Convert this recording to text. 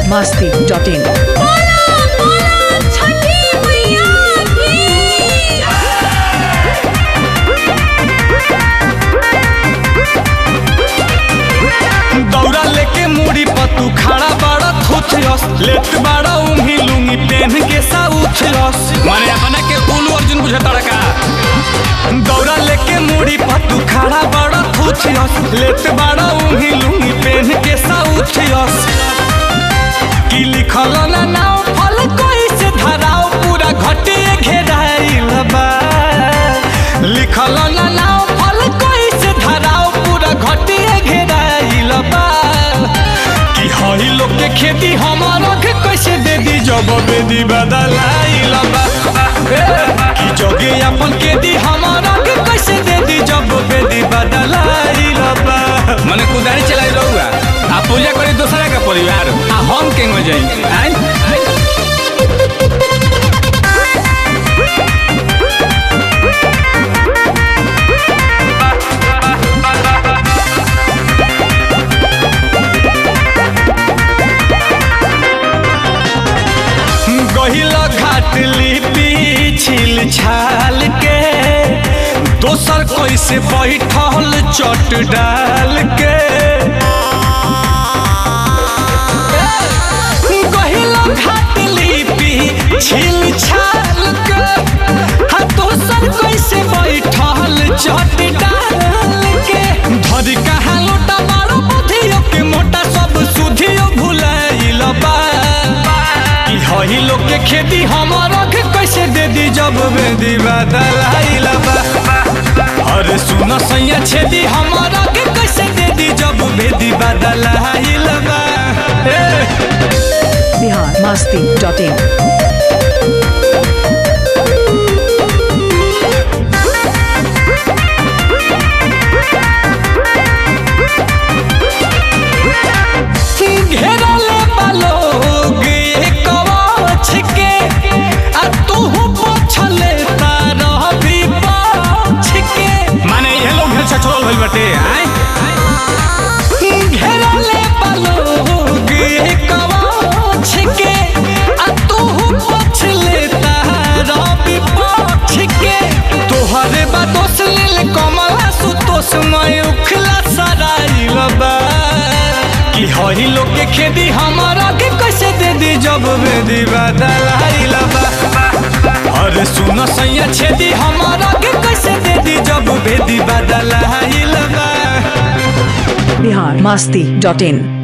masti.in. बोला बोला छठी मैया की दौरा लेके मुड़ी पर तू खड़ा बड़ा थुथरस लेट बड़ा उंगी लुंगी पेन के सा उथरस माने अपना के उल्लू अर्जुन बुझे तड़का दौरा लेके मुड़ी पर तू खड़ा बड़ा थुथरस लेट बड़ा उंगी लुंगी पेन के सा उथरस की लिखल ना नाव फल कोई से धराओ पूरा घटे घेराइल बा लिखल ना नाव फल कोई से धराओ पूरा घटे घेराइल बा कि हई लोग के खेती हमारा के कैसे दे दी जब बेदी बदलाइल बा ए, कि जोगे अपन के दी हमारा के कैसे दे दी जब बेदी बदलाइल बा मने कुदारी चलाई रहुआ आ पूजा करी दूसरा का परिवार आ हम के हो जाई आई गहिला घाट लिपि छिल छाल के दोसर कैसे बैठल चट डाल के गहिला घाट लिपि छिल छाल के हाँ दोसर कैसे बैठल चट डाल के धर कहाँ लोटा मारो बुधियो के मोटा सब सुधियो भुलाइल बा कि हई लोग के खेती हमारा के कैसे दे दी जब बेदी बदलाइल बा अरे सुन सैया छेदी हमारा के कैसे दे दी जब बेदी बदलाइल बा ए, Bihar masti.in. घेरले बालोग एक कवच के आ तू पछले तारह भी पाछ के माने ये लोग घर छछोल होइल बाटे आय घेरले बालोग एक कवच के आ तू पछले तारह भी पाछ के तोहरे बा दोस लेल कमला सुतोष मैं उखला सराइल बा कि हई लोग के खेती हमारा के कैसे दे दी जब बेदी बदलाइल बा अरे सुन सैया छेदी हमारा के कैसे दे दी जब बेदी बदलाइल बा Bihar masti.in.